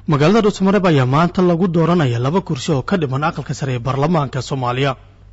magaalada dhuusamareeb ayaa maanta lagu dooranaya laba kursi oo ka dhiman aqalka sare ee baarlamaanka soomaaliya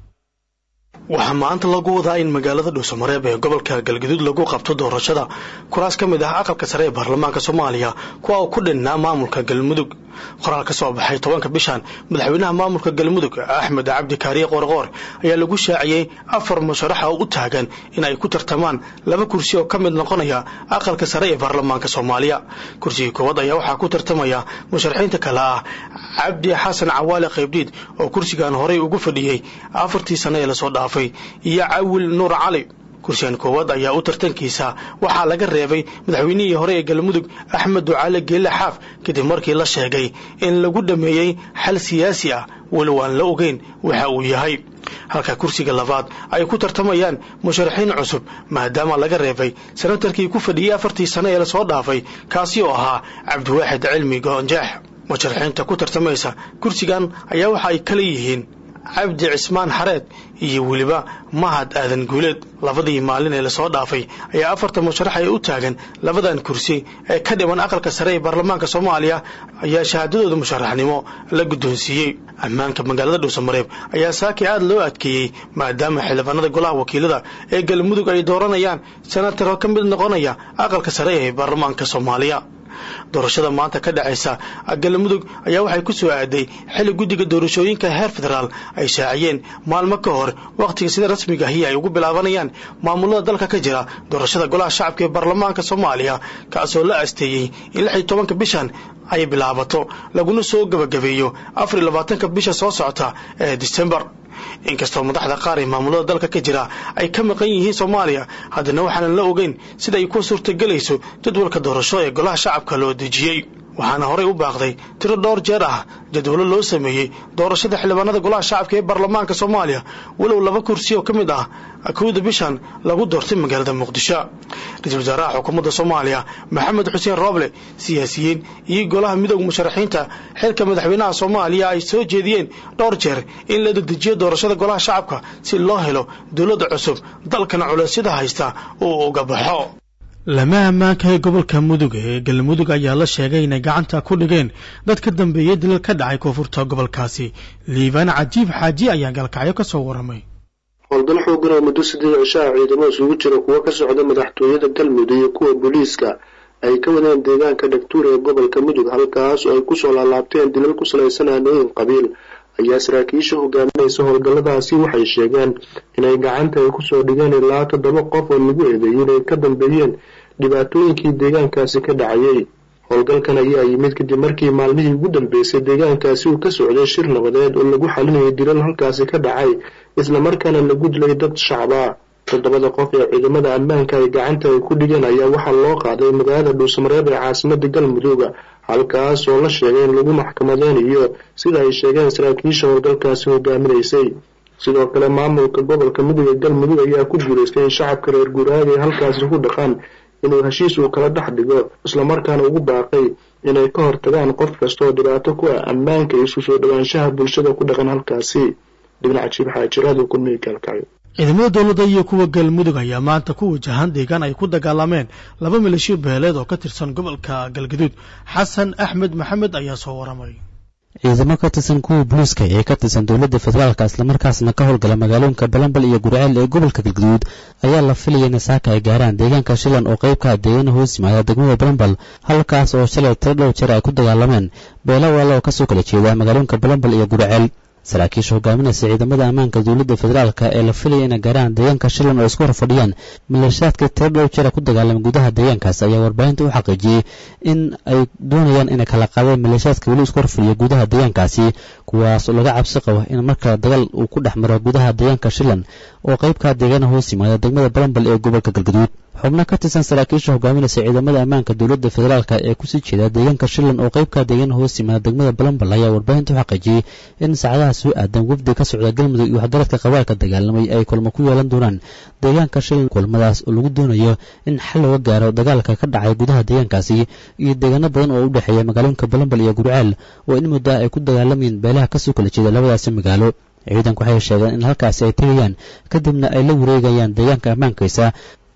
waxaa maanta lagu wadaa in magaalada dhuusamareeb ee gobolka galgaduud lagu qabto doorashada kuraas ka mid ah aqalka sare ee baarlamaanka soomaaliya kuwa uu ku dhinnaa maamulka galmudug qoraal ka soo baxay tobanka bishan madaxweynaha maamulka galmudug axmed cabdi kaariye qoorqoor ayaa lagu shaaciyey afar musharaxa oo u taagan in ay ku tartamaan laba kursi oo ka mid noqonaya aqalka sare ee baarlamaanka soomaaliya kursigii koowaad ayaa waxaa ku tartamaya musharaxiinta kale ah cabdi xasan cawaale qaybdiid oo kursigan horey ugu fadhiyey afartii sano ee lasoo dhaafay iyo cawil nuur cali kursigan koowaad ayaa u tartankiisa waxaa laga reebay madaxweynihii hore ee galmudug axmed ducaale geelle xaaf kadib markii la sheegay in lagu dhameeyey xal siyaasi ah walow aan la ogeyn waxa uu yahay halka kursiga labaad ay ku tartamayaan musharaxiin cusub maadaama laga reebay senatarkii ku fadhiyey afartii sano ee lasoo dhaafay kaasi oo ahaa cabdiwaaxid cilmi goonjeex musharaxiinta ku tartamaysa kursigan ayaa waxa ay kala yihiin cabdi cismaan xareed iyo weliba mahad aadan guuleed labadii maalin ee lasoo dhaafay ayaa afarta musharax ee u taagan labadan kursi ee ka dhiman aqalka sare ee baarlamaanka soomaaliya ayaa shahaadadooda musharaxnimo la guddoonsiiyey ammaanka magaalada dhuusamareeb ayaa saaki aad loo adkeeyey maadaama xildhibaanada golaha wakiilada ee galmudug ay dooranayaan senatar ka mid noqonaya aqalka sare ee baarlamaanka soomaaliya doorashada maanta ka dhacaysa galmudug ayaa waxay ku soo aaday xilli guddiga doorashooyinka heer federaal ay shaaciyeen maalmo ka hor wakhtiga sida rasmiga ahi ay ugu bilaabanayaan maamulada dalka ka jira doorashada golaha shacabka ee baarlamaanka soomaaliya kaasoo la asteeyey in lix iyo tobanka bishan ay bilaabato laguna soo gebagabeeyo afar iyo labaatanka bisha soo socota ee disembar inkastoo madaxda qaar ee maamulada dalka ka jira ay ka maqan yihiin soomaaliya haddana waxaanan la ogeyn sida ay ku suurtagelayso jadwalka doorasho ee golaha shacabka loo dejiyey waxaana horey u baaqday tiro dhowr jeer ah jadwallo loo sameeyey doorashada xildhibaanada golaha shacabka ee baarlamaanka soomaaliya walow laba kursi oo ka mid ah kowda bishan lagu doortay magaalada muqdisho ra-iisul wasaaraha xukuumadda soomaaliya maxamed xuseen rooble siyaasiyiin iyo golaha midooda musharaxiinta xilka madaxweynaha soomaaliya ay soo jeediyeen dhowr jeer in la dedejiyo doorashada golaha shacabka si loo helo dowladda cusub dalkana culeysyada haysta uu uga baxo lama ammaanka ee gobolka mudug ee galmudug ayaa la sheegay inay gacanta ku dhigeen dad ka dambeeyey dilal ka dhacay koonfurta gobolkaasi liibaan cajiib xaaji ayaa galkacyo ka soo waramay howlgal xoogan oo muddo siddeed cishaha ciidamo isugu jira kuwo ka socda madaxtooyada galmudug iyo kuwa booliiska ay ka wadeen deegaanka dhagtuur ee gobolka mudug halkaas oo ay kusoo laalaabteen dilal ku salaysan aanooyin qabiil ayaa saraakiisha hogaaminaysa howlgalladaasi waxay sheegeen inay gacanta ay kusoo dhigeen ilaa toddoba qof oo lagu eedeeyey inay ka dambeeyeen dhibaatooyinkii deegaankaasi ka dhacayay howlgalkan ayaa yimid kadib markii maalmihii ugu dambeysay deegaankaasi uu ka socday shir nabadeed oo lagu xalinayay dilal halkaasi ka dhacay islamarkaana lagu dilay dad shacba toddobada qof ee ciidamada ammaanka ay gacanta ay ku dhigeen ayaa waxaa loo qaaday magaalada dhuusamareeb ee caasimada galmudug halkaas oo la sheegay in lagu maxkamadeynayo sida ay sheegeen saraakiisha howlgalkaasi hogaaminaysay sidoo kale maamulka gobolka mudug ee galmudug ayaa ku guulaystay in shacabka reer guuraaga ay halkaasi ku dhaqaan inuu heshiis uu kala dhex dhigo islamarkaana ugu baaqay inay ka hortagaan qof kasta oo dhibaato ku ah ammaanka iyo isu soo dhowaanshaha bulshada ku dhaqan halkaasi dhibnac jiib xaajirada kulmihi gaalkacyo ciidamada dowladda iyo kuwa galmudug ayaa maanta ku wajahan deegaan ay ku dagaalameen laba milishiyo beeleed oo ka tirsan gobolka galgaduud xasan axmed maxamed ayaa soo waramay ciidamo ka tirsan kuwa booliiska ee ka tirsan dowladda federaalka islamarkaasna ka howlgala magaalooyinka balambal iyo gurceel ee gobolka galgaduud ayaa la filaya in saaka ay gaaraan deegaanka shilan oo qeybka deegaana hoos yimaada degmada balambal halkaas oo shalay tiro dhow jeer ay ku dagaalameen beelo waala oo kasoo kala jeeda magaalooyinka balambal iyo gurceel saraakiisha hogaaminaysa ciidamada ammaanka dowladda federaalka ee la filaya inay gaaraan deegaanka shilan oo isku hor fadhiyaan maleeshaadka tiro dhow jera ku dagaalamay gudaha deegaankaas ayaa warbaahinta u xaqiijiyey in ay doonayaan inay kala qaadeen maleeshaadka weli isku horfadhiya gudaha deegaankaasi kuwaas oo laga cabsi qabo in marka dagaal uu ku dhex maro gudaha deegaanka shilan oo qeybka deegaana hoos yimaada degmada balambal ee gobolka galgaduud xubno ka tirsan saraakiisha hogaaminaysa ciidamada ammaanka dowladda federaalka ee kusii jeeda deegaanka shilan oo qeybka deegaana hoos yimaada degmada balambal ayaa warbaahinta u xaqiijiyey in saacadaha soo aadan wafdi ka socda galmudug iyo waxgaradka qabailka dagaalamay ay kulmo ku yeelan doonaan deegaanka shilan kulmadaas oo lagu doonayo in xal looga gaaro dagaalka ka dhacay gudaha deegaankaasi iyo deegaano badan oo u dhexeeya magaalooyinka balambal iyo gurceel oo in muddo ay ku dagaalamayeen beelaha kasoo kala jeeda labadaasi magaalo ciidanku waxay sheegeen in halkaasi ay tegayaan kadibna ay la wareegayaan deegaanka ammaankiisa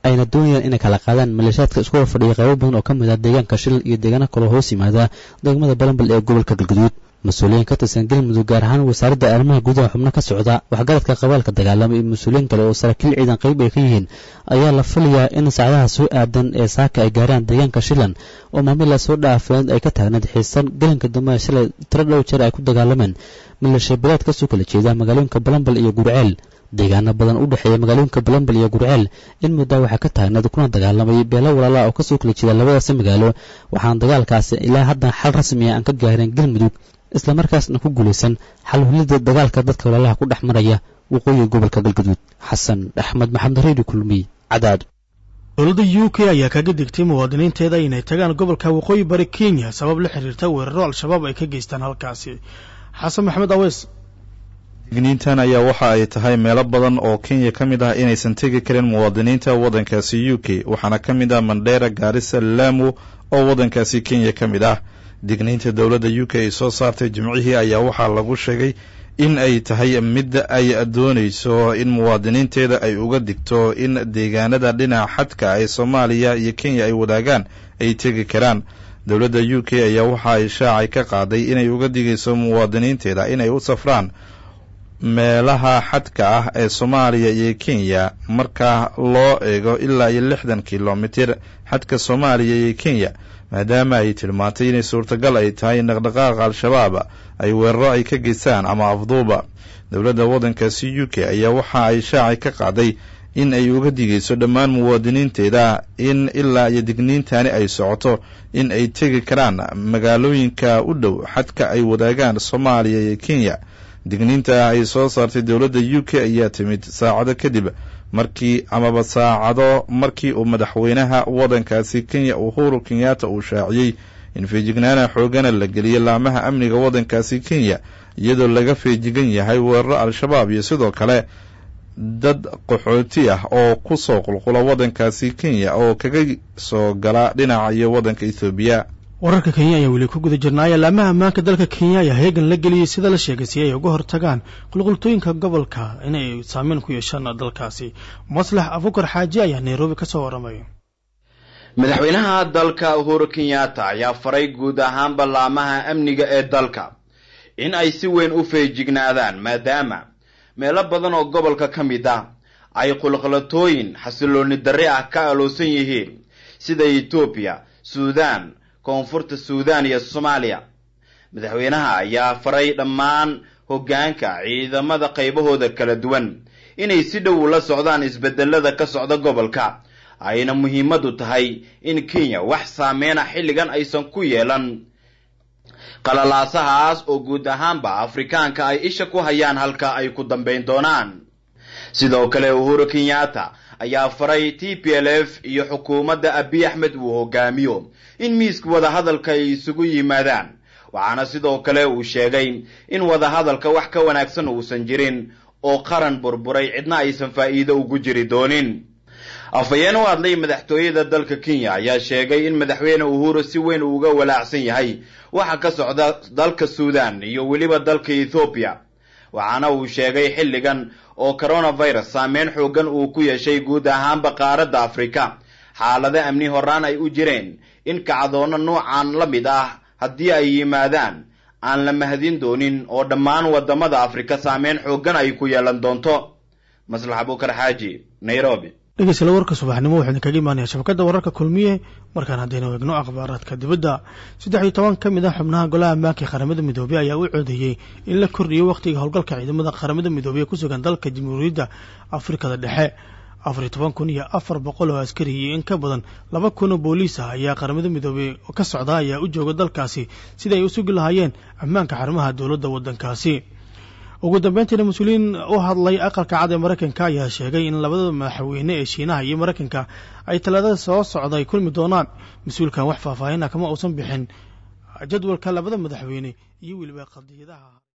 ayna doonayaan inay kala qaadaan maleeshiyaadka isku hor fadhiya qaybo badan oo ka mid ah deegaanka shilal iyo deegaano kaloo hoos yimaada degmada balambal ee gobolka galguduud mas-uuliyiin ka tirsan galmudug gaar ahaan wasaaradda arrimaha gudaha xubno ka socda waxgaradka qabaalka dagaalama iyo mas-uuliyiin kale oo saraakiil ciidan qayb ay ka yihiin ayaa la filayaa in saacadaha soo aadan ee saaka ay gaaraan deegaanka shilan oo maamila soo dhaafeed ay ka taagnayd xiisan galanka dambe shalay tiro dhow jeer ay ku dagaalameen milasha bilaad kasoo kala jeeda magaalooyinka balambal iyo gurceel deegaano badan u dhexeeya magaalooyinka balambal iyo gurceel in muddaa waxaa ka taagnayd kuna dagaalamay beelo walaala oo kasoo kala jeeda labadaasi magaalo waxaana dagaalkaasi ilaa haddan xal rasmi ah aan ka gaarin galmudug islamarkaasna ku guulaysan xal hulida dagaalka dadka walaalaha ku dhex maraya waqooyiga gobolka galgaduud xasan axmed maxamed reedi kulmiy cadaad dowladda u k ayaa kaga digtay muwaadiniinteeda inay tagaan gobolka waqooyi bari kenya sabab la xiriirta weeraro al-shabaab ay ka geystaan halkaasi xasan maxamed aweys digniintan ayaa waxa ay tahay meelo badan oo kenya ka mid ah inaysan tegi karin muwaadiniinta waddankaasi u k waxaana ka mid ah mandheera gaarisa lamu oo waddankaasi kenya ka mid ah digniinta dowladda u k ay soo saartay jimcihii ayaa waxaa lagu sheegay in ay tahay mid ay doonayso in muwaadiniinteeda ay uga digto in deegaanada dhinaca xadka ee soomaaliya iyo kenya ay wadaagaan ay tegi karaan dowladda u k ayaa waxa ay shaacay ka qaaday inay uga digayso muwaadiniinteeda inay u safraan meelaha xadka ah ee soomaaliya iyo kenya marka loo eego ilaa iyo lixdan kilomitir xadka soomaaliya iyo kenya maadaama ay tilmaantay inay suurtagal ay tahay in dhaqdhaqaaqa al-shabaab ay weeraro ay ka geystaan ama afduuba dowladda waddankaasi u k ayaa waxa ay shaacay ka qaaday in ay uga digayso dhammaan muwaadiniinteeda in ilaa iyo digniintani ay socoto in ay tegi karaan magaalooyinka u dhow xadka ay wadaagaan soomaaliya iyo kenya digniinta ay soo saartay dowladda u k ayaa timid saacado kadib markii amaba saacado markii uu madaxweynaha waddankaasi kenya uhuru kenyatta uu shaaciyey in feejignaana xoogana la geliyo laamaha amniga waddankaasi kenya iyadoo laga feejigan yahay weeraro al-shabaab iyo sidoo kale dad qaxooti ah oo ku soo qulqula waddankaasi kenya oo kaga soo gala dhinaca iyo waddanka ethoobiya wararka kenya ayaa weli ku guda jirnaaya laamaha ammaanka dalka kenya ayaa heegan la geliyey sida la sheegay si ay uga hortagaan qulqultooyinka gobolka inay saameyn ku yeeshaan dalkaasi maslax abukar xaaji ayaa nairobi ka soo waramaya madaxweynaha dalka uhuru kenyatta ayaa faray guud ahaan ballaamaha amniga ee dalka in ay si weyn u feejignaadaan maadaama meelo badan oo gobolka ka mid ah ay qulqalatooyin xasilooni darre ah ka aloosan yihiin sida etoobiya suudaan koonfurta suudaan iyo soomaaliya madaxweynaha ayaa faray dhammaan hoggaanka ciidamada qaybahooda kala duwan inay si dhow ula socdaan isbedelada ka socda gobolka ayna muhiimadu tahay in kenya wax saameyna xilligan aysan ku yeelan qalalaasahaas oo guud ahaanba afrikaanka ay isha ku hayaan halka ay ku dambayn doonaan sidoo kale uhuru kenyatta ayaa faray t p l f iyo xukuumadda abiy axmed uu hogaamiyo in miiska wadahadalka ay isugu yimaadaan waxaana sidoo kale uu sheegay in wadahadalka wax ka wanaagsan uusan jirin oo qaran burburay cidna aysan faa'iido ugu jiri doonin afhayeen u hadlay madaxtooyada dalka kenya ayaa sheegay in madaxweyne uhuru si weyn uu uga walaacsan yahay waxa ka socda dalka suudan iyo weliba dalka ethoobiya waxaana uu sheegay xilligan oo coronavirus saameyn xoogan uu ku yeeshay guud ahaanba qaaradda afrika xaalado amni horaan ay u jireen in kacdoono nuucan la mid ah haddii ay yimaadaan aan la mahadin doonin oo dhammaan waddamada afrika saameyn xoogan ay ku yeelan doonto maslax abukar xaaji nairobi dhegeystayaal warka subaxnimo wuxuu idinkaga imaanaya shabakadda wararka kulmiye markaan haddaynu eegno akhbaaraadka dibadda saddex iyo toban ka mid ah xubnaha golaha ammaanka ee qaramada midoobey ayaa u codeeyey in la kordhiyo wakhtiga howlgalka ciidamada qaramada midoobey ee ku sugan dalka jamhuuriyadda afrikada dhexe afar iyo toban kun iyo afar boqol oo askari iyo in ka badan laba kun oo booliis ah ayaa qaramada midoobey ka socda ayaa u jooga dalkaasi sida ay u sugi lahaayeen ammaanka xarumaha dowladda waddankaasi ugu dambeyntiina mas-uuliyiin u hadlay aqalka cad ee maraykanka ayaa sheegay in labada madaxweyne ee shiinaha iyo maraykanka ay talaadada soo socda ay kulmi doonaan mas-uulkan wax faahfaahin ah kama uusan bixin jadwalka labada madaxweyne iyo weliba qadiyadaha